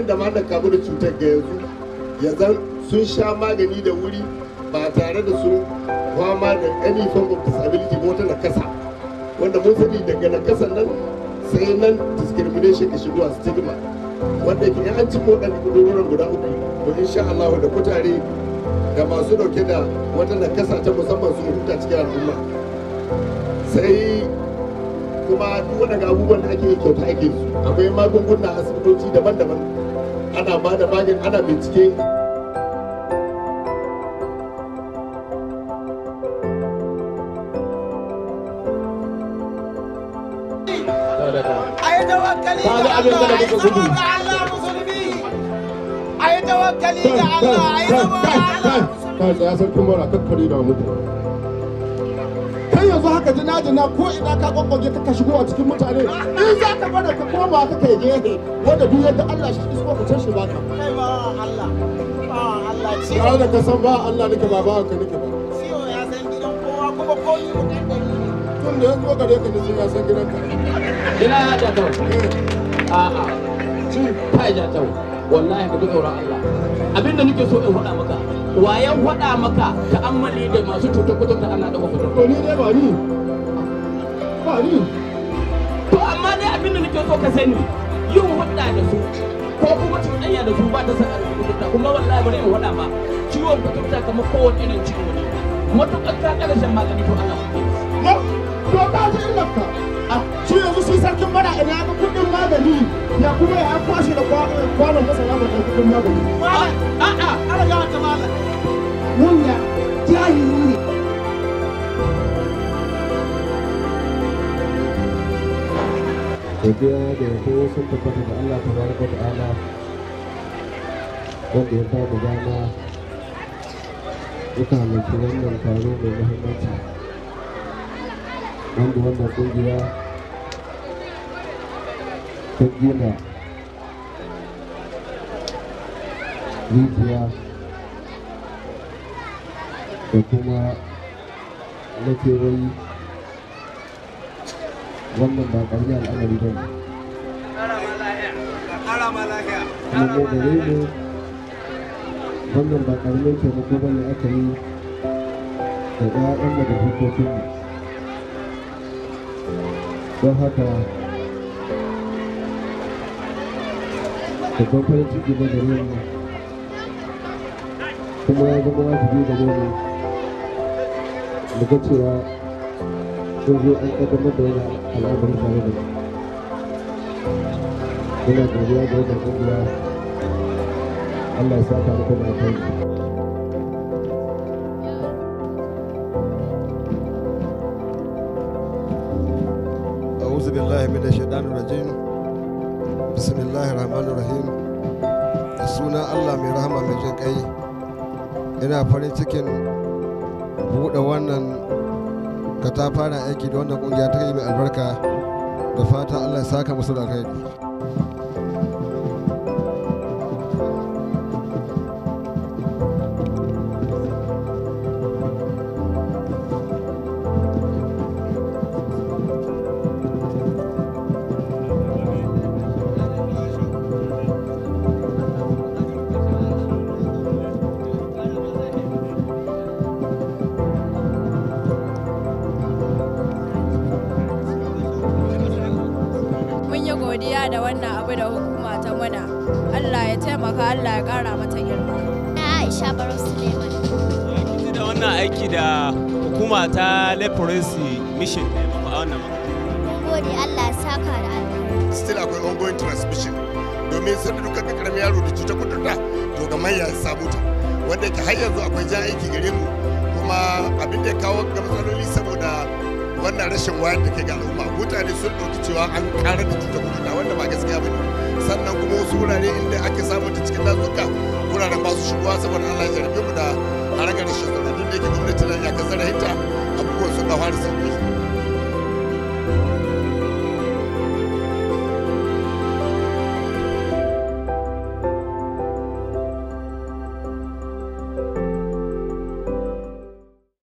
waɗanda ma da kamu da cutar ga yanzu ya zan sun sha magani da wuri ba tare da sun fama da any form of disability ko wata nakasa wanda mun sani daga nakasan nan sai nan discrimination ka shigo a stigma wanda ke an ci waɗanda kudurorin guda uku to insha Allah da kutare da masu dauke da wata nakasa ta musamman sun huta cikin al'umma sai kuma duk waɗanda abubuwan da ake yi kyauta ake su akwai magunguna a asibitoci daban-daban ana ba da magani ana bincike a yi tawakkali ga Allah a yi zama ga Allah musulmi a yi tawakkali ga Allah a yi zama ga Allah kai tsaya sarkin mara kakkari da mutu kai yanzu haka jina jina ko ina ka kwakwage ka shigo a cikin mutane in za ka bada ka koma ka kai gehe wanda duk yadda Allah shi isko ka can shi baka kai ba Allah ba Allah ya ciwo da ka san ba Allah nake ba ba ka nake ba ciwo ya san gidan kowa kuma ko ni mutan da ni tun da ya zo gare ka da sai ya san gidanka ina ya da tau a'a ci kai da tau wallahi ka ji tsoron Allah abinda nake so in faɗa maka wayan faɗa maka ta'ammali da masu cutar kuturta ana ɗaga kuturta to ni dai ba ni ba ni to amma dai abinda nake so ka sani yin hudda da su ko kuma cuɗanya da su ba ta sa ƙarfin kuturta kuma wallahi bari in faɗa ma ciwon kuturta kamar kowane irin ciwo ne matuƙar ka ƙarshen magani to ana kuɗi ma to ka ji illarka a shi yanzu shi sarkin mara ina ga kudin magani ya kuma ya kwashe da kwa- kwanon masara da kudin magani malam a'a ana ga wata malam wanda jahili ne godiya da yabo sun tabbata da Allah ta baraka wa ta'ala wanda ya ba mu dama muka halarci wannan taro mai muhimmanci wanda wannan kungiya ta gina rijiya da kuma na kewayi wannan ba ƙarfi al'amari ba ne kuma mu gare mu wannan ba ƙaramin taimako ba ne aka yi da ɗayan da hukokinmu don haka babban farin ciki na gare mu kuma ya zama wajibi gare mu mu ga cewa sun zo an ƙaddamar da wani al'amari tare da mu muna godiya ga wannan ƙungiya Allah ya saka muku da alkhairi أعوذ بالله من الشيطان الرجيم بسم الله الرحمن الرحيم da suna Allah mai rahama mai jin kai ina farin cikin buɗe wannan katafaren aiki da wannan ƙungiya ta yi mai albarka da fata Allah ya saka musu da alkhairi mun yi godiya da wannan abu da hukuma ta muna Allah ya taimaka Allah ya kara mata girma Aisha Barau Suleiman. yanzu da wannan aiki da hukuma ta leprosy mission ne muku a wannan makaranta. Mun gode Allah ya saka da alheri. still akwai ongoing transmission domin sai duka ga karamin yaro da cutar kudurta to ga manya ya samu ta wanda ke har yanzu akwai jan aiki gare mu kuma abin da ya kawo ga matsaloli saboda wannan rashin wayar da kai ga al'umma mutane sun ɗauki cewa an ƙara da cutar kudurta wanda ba gaskiya ba ne sannan kuma wasu wurare inda ake samun ta cikin dazuka wuraren ba su shigowa saboda Allah ya jarabe mu da haragar rashin tsaro duk da yake gwamnati na iyakar zarahinta abubuwan sun ɗawa da sauki